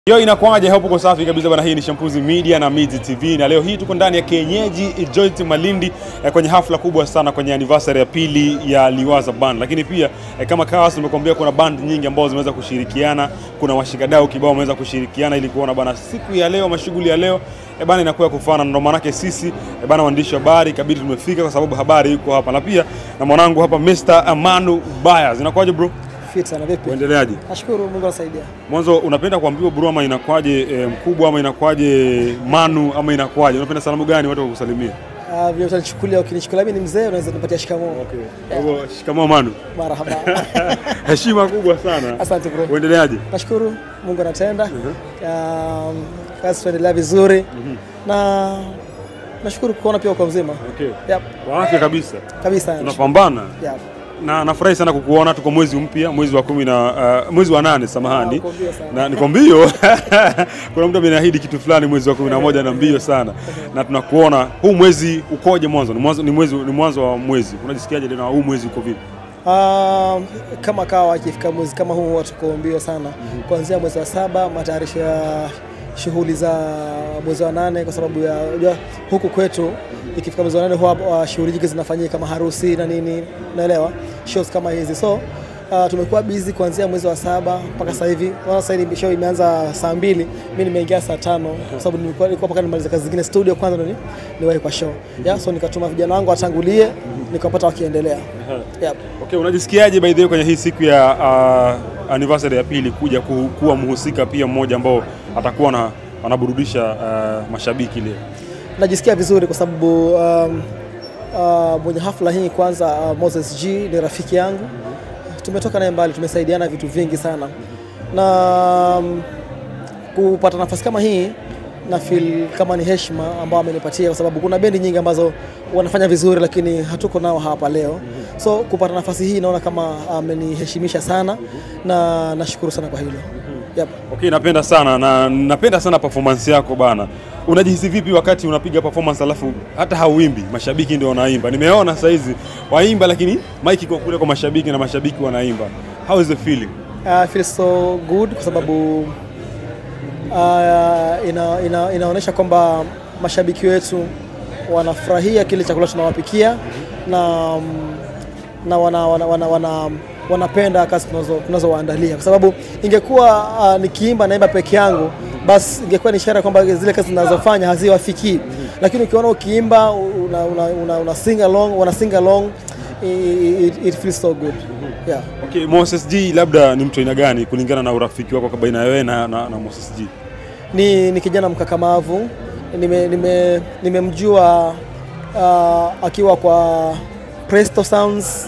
Yo, inakuwaje hapo? Kwa safi kabisa bana. Hii ni Shampuzi Media na Mizi TV, na leo hii tuko ndani ya kienyeji Joint Malindi eh, kwenye hafla kubwa sana kwenye anniversary ya pili ya Liwaza Band, lakini pia eh, kama kawas nimekuambia kuna band nyingi ambazo zimeweza kushirikiana, kuna washikadau kibao wameweza kushirikiana ili kuona bana siku ya leo, mashughuli ya leo eh, bana inakuwa ya kufana. Ndio maanake sisi eh, bana waandishi wa habari kabidi tumefika kwa sababu habari iko hapa, na pia na mwanangu hapa Mr. Amanu Bayas. Inakuwaje bro? Fit sana vipi? Uendeleaje? Nashukuru Mungu anasaidia. Mwanzo unapenda kuambiwa bro ama inakwaje e, mkubwa ama inakwaje manu ama inakwaje? Unapenda salamu gani watu wakusalimia? Ah, vile utanichukulia ukinichukulia mimi ni mzee unaweza kunipatia shikamoo. Kwa hivyo shikamoo manu. Marhaba. Heshima kubwa sana. Asante bro. Uendeleaje? Nashukuru Mungu anatenda. Um, kazi tuendelea vizuri. Na nashukuru kuona pia uko mzima. Okay. Yep. Kwa afya kabisa. Kabisa. Tunapambana. Yep. Na nafurahi sana kukuona, tuko mwezi mpya, mwezi wa kumi na uh, mwezi wa nane, Ah, samahani. uko mbio sana. Na niko mbio. Kuna mtu ameniahidi kitu fulani mwezi wa kumi na moja na mbio sana. Na tunakuona huu mwezi ukoje mwanzo? Ni mwanzo ni mwezi ni mwanzo wa mwezi. Unajisikiaje leo huu mwezi uko vipi? Um, kama kawa ikifika mwezi kama huu watu tuko mbio sana kuanzia mwezi wa saba matayarisho ya shughuli za mwezi wa nane kwa sababu ya unajua huku kwetu ikifika mwezi wa nane huwa uh, shughuli nyingi zinafanyika kama harusi na nini naelewa shows kama hizi so uh, tumekuwa busy kuanzia mwezi wa saba mpaka sasa hivi Unaona sasa hivi show imeanza saa mbili mimi nimeingia saa tano kwa sababu nilikuwa nilikuwa mpaka nimaliza kazi zingine studio kwanza ndo ni- niwahi kwa show yeah, so nikatuma vijana wangu watangulie nikapata wakiendelea yep. Okay, unajisikiaje by the way kwenye hii siku ya uh, anniversary ya pili kuja ku, kuwa mhusika pia mmoja ambao atakuwa na anaburudisha uh, mashabiki leo? najisikia vizuri kwa sababu um, uh, mwenye hafla hii kwanza uh, Moses G ni rafiki yangu, tumetoka naye mbali, tumesaidiana vitu vingi sana na um, kupata nafasi kama hii na feel kama ni heshima ambao amenipatia, kwa sababu kuna bendi nyingi ambazo wanafanya vizuri, lakini hatuko nao hapa leo. So kupata nafasi hii naona kama ameniheshimisha sana na nashukuru sana kwa hilo. Yep. Okay, napenda sana na napenda sana performance yako bana. Unajihisi vipi wakati unapiga performance alafu hata hauimbi, mashabiki ndio wanaimba? Nimeona saa hizi waimba, lakini mic iko kule kwa mashabiki na mashabiki wanaimba. How is the feeling? I feel so good kwa sababu uh, ina, ina, inaonyesha kwamba mashabiki wetu wanafurahia kile chakula tunawapikia na, mm, na wana, wana, wana, wana, wanapenda kazi tunazo- tunazowaandalia kwa sababu ingekuwa uh, nikiimba naimba peke yangu basi ingekuwa ni ishara kwamba zile kazi zinazofanya haziwafikii, lakini ukiona ukiimba una, una, una, una sing along, wana sing along it, it, it feels so good yeah. Okay, Moses G labda ni mtu aina gani kulingana na urafiki wako baina ya wewe na, na, na Moses G? ni, ni kijana mkakamavu nimemjua nime, nimemjua uh, akiwa kwa Presto Sounds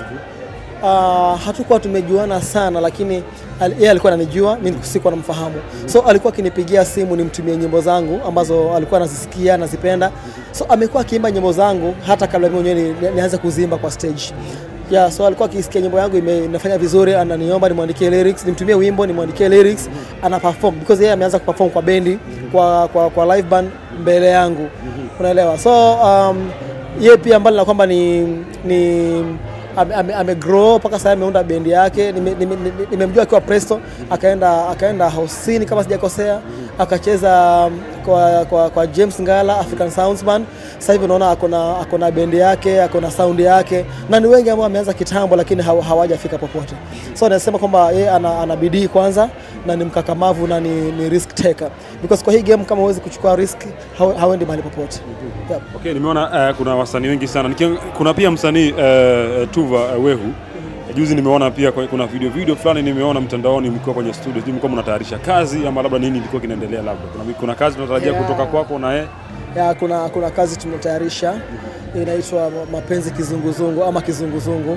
uh, hatukuwa tumejuana sana lakini al- yeye alikuwa ananijua mimi sikuwa namfahamu so alikuwa akinipigia simu nimtumie nyimbo zangu ambazo alikuwa anazisikia anazipenda so amekuwa akiimba nyimbo zangu hata kabla mimi mwenyewe ni- nianze kuzimba kwa stage yeah, so alikuwa akisikia nyimbo yangu ime- inafanya vizuri, ananiomba nimwandikie lyrics, nimtumie wimbo nimwandikie lyrics, ana perform because yeye ameanza kuperform kwa bendi kwa, kwa, kwa live band mbele yangu, unaelewa. So um, yeye pia mbali na kwamba ni, ni ame, ame, ame grow mpaka sasa ameunda bendi yake. Nimemjua nime, nime nimemjua akiwa Presto, akaenda akaenda Housini kama sijakosea, akacheza um, kwa, kwa, kwa James Ngala African Sounds Band. Sasa hivi unaona akona akona bendi yake, akona sound yake, na ni wengi ambao wameanza kitambo, lakini hawa- hawajafika popote. So nasema kwamba yeye ana, ana bidii kwanza na ni mkakamavu na ni, ni risk taker because kwa hii game kama huwezi kuchukua risk hau- hauendi mahali popote. Yep. Okay, nimeona uh, kuna wasanii wengi sana. Nikiang, kuna pia msanii uh, Tuva uh, Wehu. Juzi nimeona pia kwa- kuna video video fulani nimeona mtandaoni mkiwa kwenye studio. Sijui mlikuwa mnatayarisha kazi ama labda nini ilikuwa kinaendelea labda. Kuna, kuna kazi tunatarajia Yeah. kutoka kwako na yeye. ya kuna, kuna kazi tumetayarisha inaitwa mapenzi kizunguzungu ama kizunguzungu.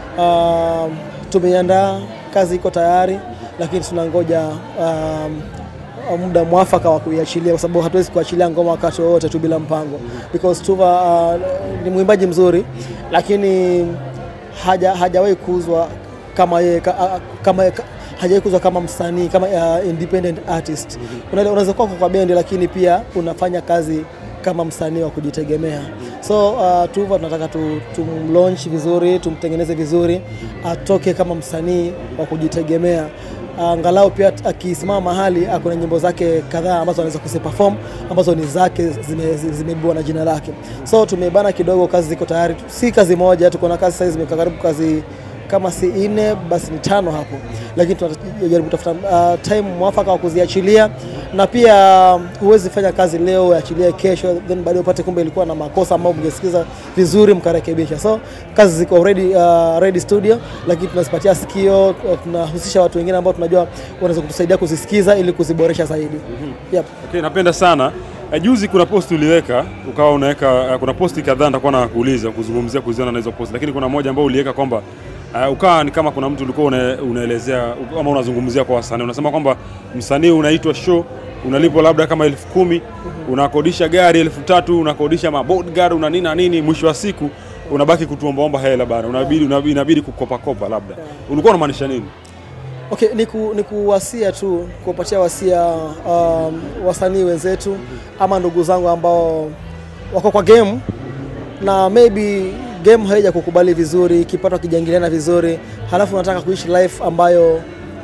Um, tumeiandaa kazi iko tayari, lakini tunangoja um, muda mwafaka wa kuiachilia, kwa sababu hatuwezi kuachilia ngoma wakati wowote tu bila mpango, because Tuva uh, ni mwimbaji mzuri, lakini haja hajawahi kuuzwa kama yeye ka, a- kama ka, hajawahi kuzwa kama msanii kama uh, independent artist. Una- Unaweza kuwa kwa bendi lakini pia unafanya kazi kama msanii wa kujitegemea. So uh, Tuva tunataka tu, tumlaunch vizuri, tumtengeneze vizuri, atoke kama msanii wa kujitegemea angalau pia akisimama mahali ako na nyimbo zake kadhaa ambazo anaweza kuziperform ambazo ni zake zimebebwa zime zimebebwa na jina lake. So tumebana kidogo, kazi ziko tayari, si kazi moja, tuko na kazi sasa zimekaa karibu kazi kama si nne basi ni tano hapo, lakini tunajaribu kutafuta uh, time mwafaka wa kuziachilia, na pia huwezi fanya kazi leo uachilie kesho, then baadaye upate kumbe ilikuwa na makosa ambayo mngesikiza vizuri mkarekebisha. So kazi ziko already, uh, ready studio, lakini tunazipatia sikio, uh, tunahusisha watu wengine ambao tunajua wanaweza kutusaidia kuzisikiza ili kuziboresha zaidi. Yep. Okay, napenda sana. Eh, Juzi kuna post uliweka ukawa unaweka eh, kuna posti kadhaa nitakuwa na kuuliza kuzungumzia kuhusiana na hizo post, lakini kuna moja ambayo uliweka kwamba uh, ukawa ni kama kuna mtu ulikuwa una, unaelezea ama unazungumzia kwa wasanii, unasema kwamba msanii unaitwa show unalipwa labda kama elfu kumi unakodisha gari elfu tatu unakodisha mabodyguard una nini na nini, mwisho wa siku unabaki kutuombaomba hela bana, unabidi unabidi, inabidi kukopakopa labda. Ulikuwa unamaanisha nini? Okay, ni, ku, ni kuwasia tu kuwapatia wasia um, wasanii wenzetu ama ndugu zangu ambao wako kwa game na maybe game haija kukubali vizuri, kipato kijaingiliana vizuri, halafu unataka kuishi life ambayo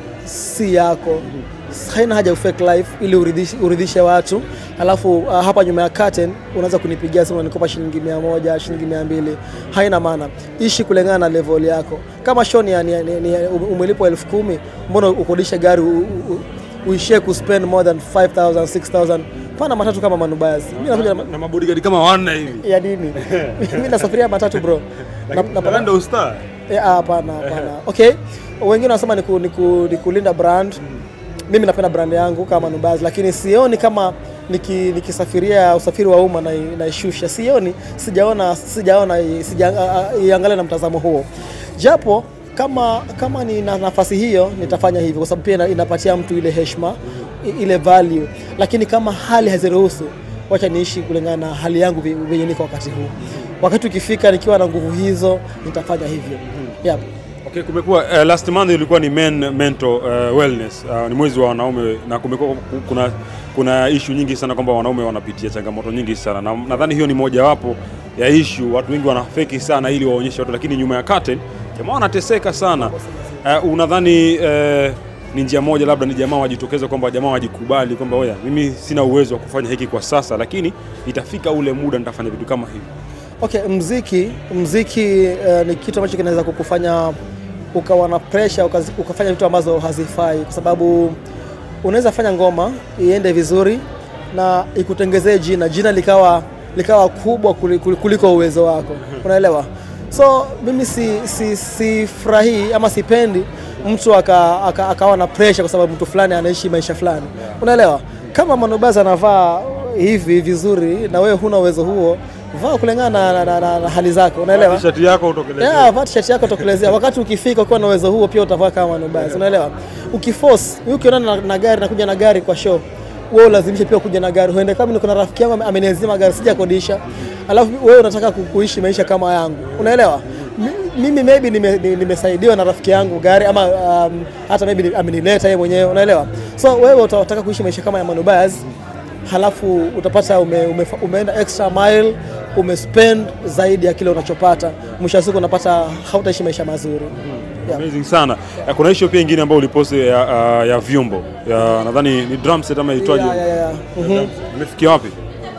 si yako. Haina haja ufake life ili uridhishe, uridhishe watu, halafu uh, hapa nyuma ya curtain unaweza kunipigia simu unanikopa shilingi mia moja shilingi mia mbili haina maana. Ishi kulingana na level yako. Kama show ni, ni, ni, ni umelipwa elfu kumi mbona ukodishe gari u, u, uishie kuspend more than 5000 6000 pana matatu kama manubazi. Mimi nakuja na, Na mabodyguard kama wanne hivi. ya nini? Mimi nasafiria matatu bro. Na- na- Lakini ndio star. Eh, ah, Hapana, hapana. Okay, wengine wanasema ni, ku, ni, ku, ni kulinda brand. Mimi napenda brand yangu kama Nubazi, lakini sioni kama niki, nikisafiria usafiri wa umma na naishusha, sioni, sijaona sijaona sijaangalia na mtazamo huo, japo kama kama ni na nafasi hiyo nitafanya hivyo, kwa sababu pia ina- inapatia mtu ile heshima i- ile value, lakini kama hali haziruhusu, wacha niishi kulingana na hali yangu vi- venye niko wakati huu. Wakati ukifika nikiwa na nguvu hizo nitafanya hivyo. Yep. Okay, kumekuwa uh, last month ilikuwa ni men mental uh, wellness uh, ni mwezi wa wanaume na kumekuwa ku- kuna kuna issue nyingi sana kwamba wanaume wanapitia changamoto nyingi sana na nadhani hiyo ni mojawapo ya issue. Watu wengi wanafeki sana ili waonyeshe watu, lakini nyuma ya curtain jamaa wanateseka sana. Uh, unadhani uh, ni njia moja labda ni jamaa wajitokeze kwamba jamaa wajikubali kwamba oya, mimi sina uwezo wa kufanya hiki kwa sasa, lakini itafika ule muda nitafanya vitu kama hivi. Okay, mziki mziki eh, ni kitu ambacho kinaweza kukufanya ukawa na pressure ukazi- ukafanya vitu ambazo hazifai, kwa sababu unaweza fanya ngoma iende vizuri na ikutengezee jina jina likawa likawa kubwa kuli- kuli- kuliko uwezo wako, unaelewa? So mimi si si sifurahii ama sipendi mtu aka, aka, akawa na pressure kwa sababu mtu fulani anaishi maisha fulani, unaelewa? Kama Manobazi anavaa hivi vizuri na wewe huna uwezo huo, vaa kulingana na, na, na, na hali zako, unaelewa? T-shirt yako utokelezea. Yeah, vaa t-shirt yako tokelezea. Wakati ukifika ukiwa na uwezo huo pia utavaa kama Manobazi, unaelewa? Ukiforce, wewe ukionana na, na gari nakuja na gari kwa show, wewe ulazimishe pia kuja na gari. Huende kama niko na rafiki yangu ame- ameniazima gari sijakodisha, alafu wewe unataka ku- kuishi maisha kama yangu, unaelewa? Mi- Mimi maybe nime- ni- nimesaidiwa na rafiki yangu gari ama um, hata maybe ni- amenileta yeye mwenyewe, unaelewa? So wewe utataka kuishi maisha kama ya Manobazi halafu utapata ume, ume, umeenda extra mile umespend zaidi ya kile unachopata, mwisho wa siku unapata hautaishi maisha mazuri. Yeah. Amazing sana. Eh, Kuna issue pia ingine ambayo uliposti ya, uh, ya vyombo ya nadhani ni drum set ama itwaje? Yeah, yeah, yeah. Mhm. Imefikia wapi?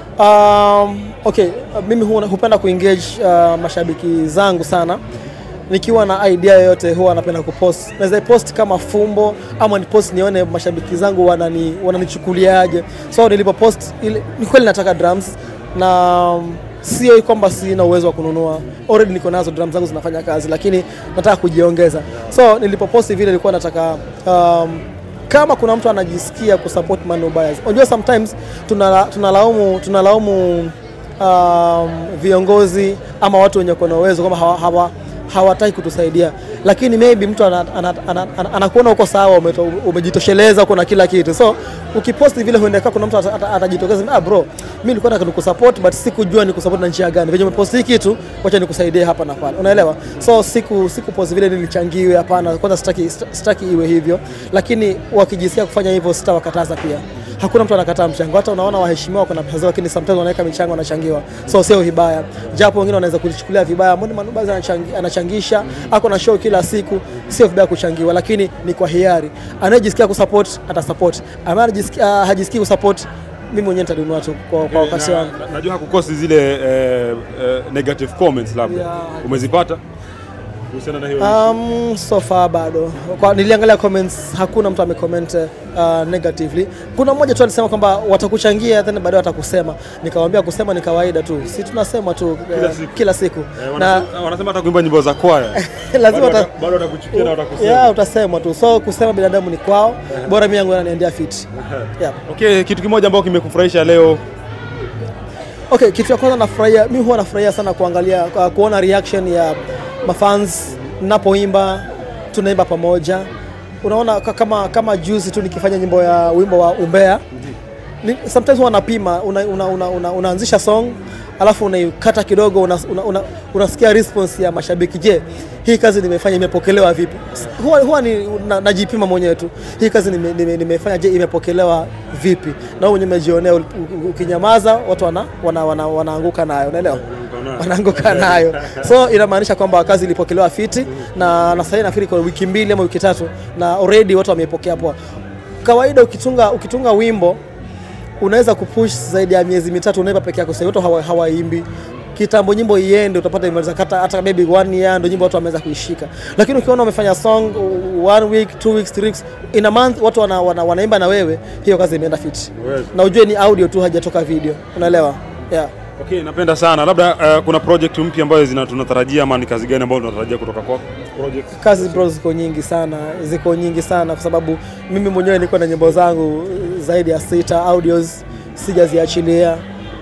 Um, okay, uh, mimi huwa- hupenda kuengage uh, mashabiki zangu sana. Nikiwa na idea yoyote huwa napenda kupost. Naweza post kama fumbo ama ni post nione mashabiki zangu wanani wananichukuliaje. So nilipopost ile ni kweli nataka drums na um, sio kwamba sina uwezo wa kununua. Already niko nazo drums zangu zinafanya kazi lakini nataka kujiongeza. So nilipoposti vile nilikuwa nataka um, kama kuna mtu anajisikia kusupport Manu Buyers. Unajua sometimes tunala- tunalaumu tunalaumu um, viongozi ama watu wenye kuwa na uwezo kwamba hawa, hawa, hawataki kutusaidia, lakini maybe mtu anakuona ana, ana, ana, anakuona uko sawa, umeto- umejitosheleza, uko na kila kitu, so ukiposti vile huenda kaa kuna mtu ata- ata- atajitokeza, ah bro, mimi nilikuwa nataka nikusupport but sikujua nikusupport na njia gani, venye umeposti hii kitu, wacha nikusaidie hapa na pale, unaelewa? So siku siku post vile nilichangiwe, hapana, kwanza sitaki sitaki iwe hivyo, lakini wakijisikia kufanya hivyo sitawakataza pia. hakuna mtu anakataa mchango. Hata unaona waheshimiwa wako na pesa zao, lakini sometimes wanaweka michango wanachangiwa, so sio vibaya, japo wengine wanaweza kulichukulia vibaya. Mbona Manubazi anachangi, anachangisha ako na show kila siku, sio vibaya kuchangiwa, lakini ni kwa hiari. Anayejisikia kusupport atasupport, ambaye anajisikia uh, hajisikii kusupport, mimi mwenyewe nitanunua tu kwa, kwa wakati wangu. Na- Najua hakukosi zile eh, eh, negative comments labda Yeah. umezipata kuhusiana na hiyo Um, so far bado kwa, niliangalia comments hakuna mtu amecomment uh, negatively. Kuna mmoja tu alisema kwamba watakuchangia then baadaye watakusema. Nikamwambia kusema ni kawaida tu, si tunasema tu uh, Kila siku. kila siku. Eh, na wanasema, wanasema hata kuimba nyimbo za kwaya lazima bado wata, wata- bado watakuchukia na watakusema. yeah, utasemwa tu, so kusema binadamu ni kwao, bora mimi yangu inaniendea fit. Yeah. Okay, kitu kimoja ambacho kimekufurahisha leo Okay, kitu cha kwanza nafurahia, mimi huwa nafurahia sana kuangalia kwa- kuona reaction ya mafans ninapoimba, tunaimba pamoja. Unaona ka- kama kama juzi tu nikifanya nyimbo ya wimbo wa Umbea. Ni, sometimes huwa napima una, una, una, una, unaanzisha song alafu unaikata kidogo unasikia una, una, unasikia response ya mashabiki. Je, hii kazi nimefanya imepokelewa vipi? S- Huwa, huwa ni, na, najipima mwenyewe tu, hii kazi nime, nime, nimefanya je, imepokelewa vipi? Na wewe mwenyewe umejionea, ul- u- ukinyamaza watu wana, wana, wana, wanaanguka nayo, unaelewa? wanaanguka nayo, so inamaanisha kwamba kazi ilipokelewa fiti, na na sasa nafikiri kwa wiki mbili ama wiki tatu, na already watu wameipokea poa. Kawaida ukitunga ukitunga wimbo unaweza kupush zaidi ya miezi mitatu, unaimba peke yako, sasa watu hawa- hawaimbi kitambo nyimbo iende, utapata imeweza kata hata maybe one year ndio nyimbo watu wameweza kuishika. Lakini ukiona umefanya song uh, one week, two weeks, three weeks, in a month watu wana, wana, wanaimba na wewe, hiyo kazi imeenda fit, Yes. na ujue ni audio tu, hajatoka video, unaelewa? Yeah. Okay, napenda sana. Labda uh, kuna project mpya ambayo zina tunatarajia ama ni kazi gani ambayo tunatarajia kutoka kwako? Project. kazi bro ziko nyingi sana, ziko nyingi sana kwa sababu mimi mwenyewe niko na nyimbo zangu zaidi ya sita audios sijaziachilia.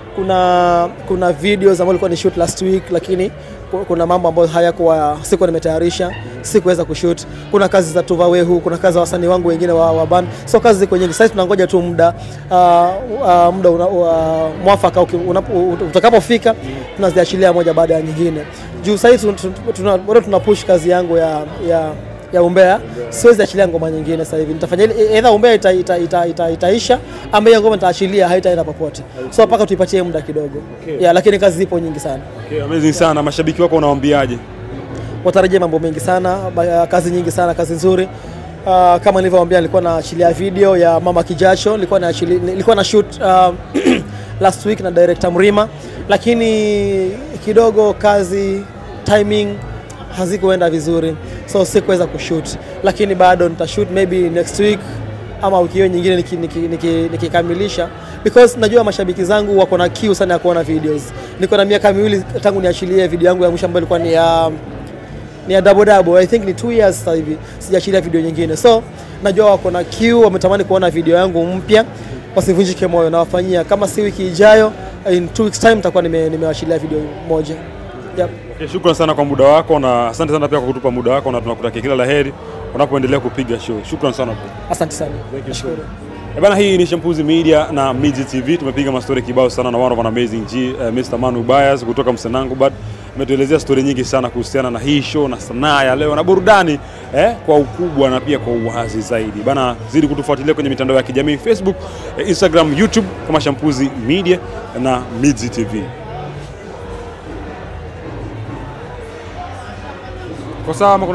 Kuna kuna videos ambazo nilikuwa ni shoot last week, lakini ku- kuna mambo ambayo hayakuwa sikuwa nimetayarisha, sikuweza kushoot. Kuna kazi za Tuva Wehu, kuna kazi za wasanii wangu wengine wa, wa band, so kazi ziko nyingi. Sasa tunangoja tu muda uh, uh, muda una, uh, mwafaka uki- unapo- utakapofika, tunaziachilia moja baada ya nyingine. Juu sasa hivi tun- tun- tuna- bado tuna push kazi yangu ya, ya ya umbea, siwezi achilia ngoma nyingine sasa hivi. Nitafanya ile either umbea ita, ita, ita, ita, itaisha ama hiyo ngoma nitaachilia haitaenda popote, so mpaka tuipatie muda kidogo Okay. yeah, lakini kazi zipo nyingi sana. Okay, amazing sana. Mashabiki wako unawaambiaje? watarajia mambo mengi sana, ba- kazi nyingi sana, kazi nzuri. Uh, kama nilivyowaambia nilikuwa naachilia video ya Mama Kijacho, nilikuwa na nilikuwa na shoot uh, last week na director Mrima, lakini kidogo kazi timing hazikuenda vizuri, so sikuweza kushoot, lakini bado nitashoot maybe next week ama wiki hiyo nyingine nikikamilisha niki, niki, nikikamilisha because najua mashabiki zangu wako na kiu sana ya kuona videos. Niko na miaka miwili tangu niachilie video yangu ya mwisho ambayo ilikuwa ni ya ni ya double double. I think ni two years sasa hivi sijaachilia video nyingine, so najua wako na kiu, wametamani kuona video yangu mpya, wasivunjike moyo, nawafanyia kama si wiki ijayo, in two weeks time nitakuwa nime, nimewachilia video moja. Yep. Okay, shukran sana kwa muda wako na asante sana pia kwa kutupa muda wako na tunakutakia kila laheri unapoendelea kupiga show. Shukran sana bro. Asante sana, Thank you nashukuru. Eh bana, hii ni Shampuzi Media na Miji TV. Tumepiga mastori kibao sana na one of an amazing G, uh, Mr. Manu Bias kutoka Msenangu but ametuelezea stori nyingi sana kuhusiana na hii show na sanaa ya leo na burudani eh, kwa ukubwa na pia kwa uwazi zaidi bana. Zidi kutufuatilia kwenye mitandao ya kijamii Facebook, eh, Instagram, YouTube kama Shampuzi Media na Miji TV. Kwa sawa